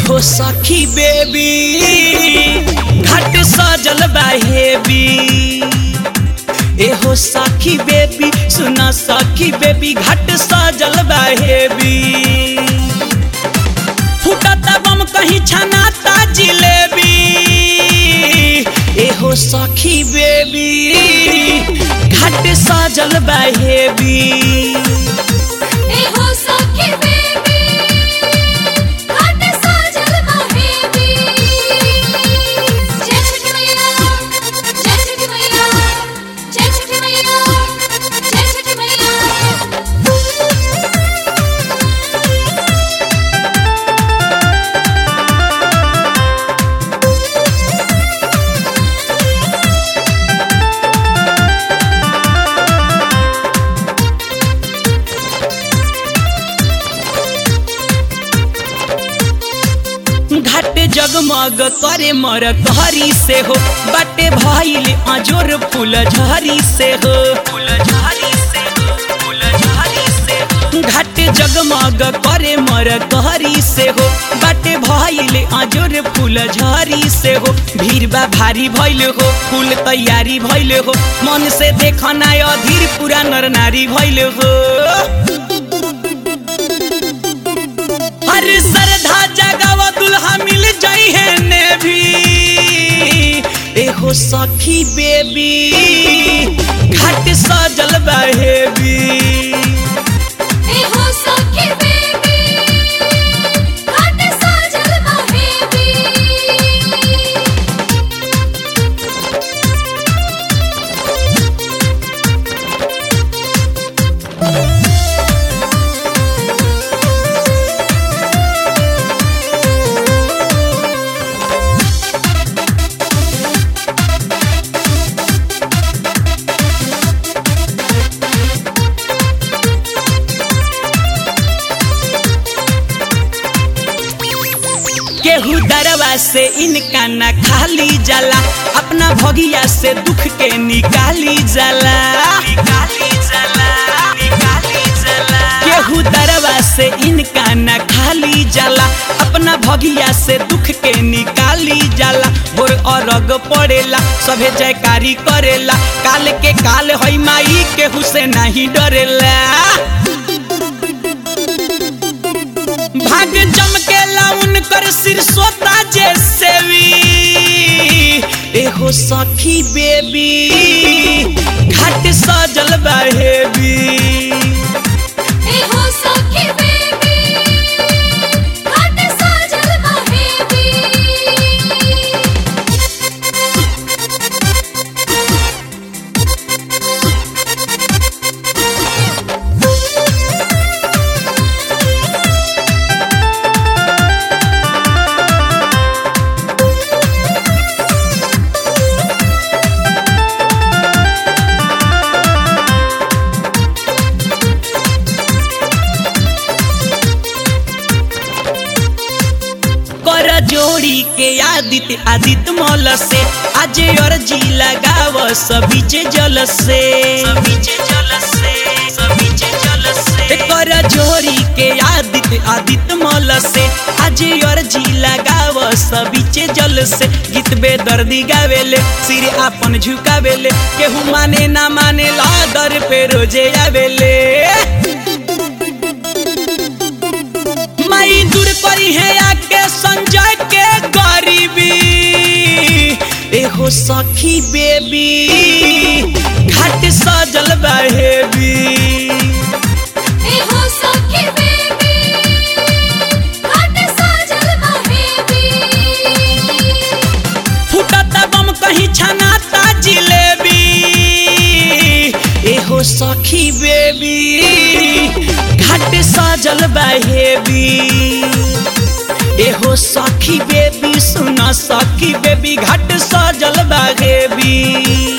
एहो सखी बेबी घाट सजल बा हेबी एहो सखी बेबी सुना सखी बेबी घाट सजल बा हेबी फुटता बम कहीं छनाता जिलेबी एहो सखी बेबी घाट सजल बा हेबी एहो सखी बेबी घाट सजल बा हेबी जय छठी मैया जय छठी मैया जय छठी मैया जय छठी मैया घाट जगमग करे मर कहरी से हो बाटे भइल अजोर फूल झरी से हो फूल झरी से हो फूल झरी से हो घाट जगमग करे मर कहरी से हो बाटे भइल अजोर फूल झरी से हो भीड़ बा भारी भइल हो फूल तैयारी भइल हो मन से देखना अधीर पूरा नर नारी भइल हो हर श्रद्धा जगावा दुल्हा मिल जाई है ने भी एहो सखी बेबी घाट सजल बहेबी एहो सखी बेबी घाट सजल बा हेबी केहू दरवा से इनका न खाली जाला अपना भगिया से दुख के निकाली जाला निकाली जाला निकाली जाला केहू दरवा से इनका न खाली जाला अपना भगिया से दुख के निकाली जाला भोर अरग पड़ेला सभे जयकारी करेला काल के काल हई माई केहू से नहीं डरेला भाग जम के लाउन कर सिर सोता जैसे भी एहो सखी बेबी घाट सजल बहेबी एहो सखी बेबी घाट सजल बा हेबी कर जोड़ी के आदित्य आदित्य मौल से आज अर्जी लगाव सबीचे जल से सबीचे जल से सबीचे जल से कर जोड़ी के आदित्य आदित्य मौल से आज अर्जी लगाव सबीचे जल से गीत बेदर्दी गावेले सिर आपन झुकावेले केहू माने ना माने ला दर पे रोजे आवेले माई दूर करी है आके संजय के गरीबी एहो सखी बेबी घाट सजल बहेबी एहो सखी बेबी घाट सजल बा हेबी फुटता बम कहीं छनाता जिलेबी एहो सखी बेबी घाट सजल बहेबी एहो सखी बेबी सुना सखी बेबी घाट सजल बहेबी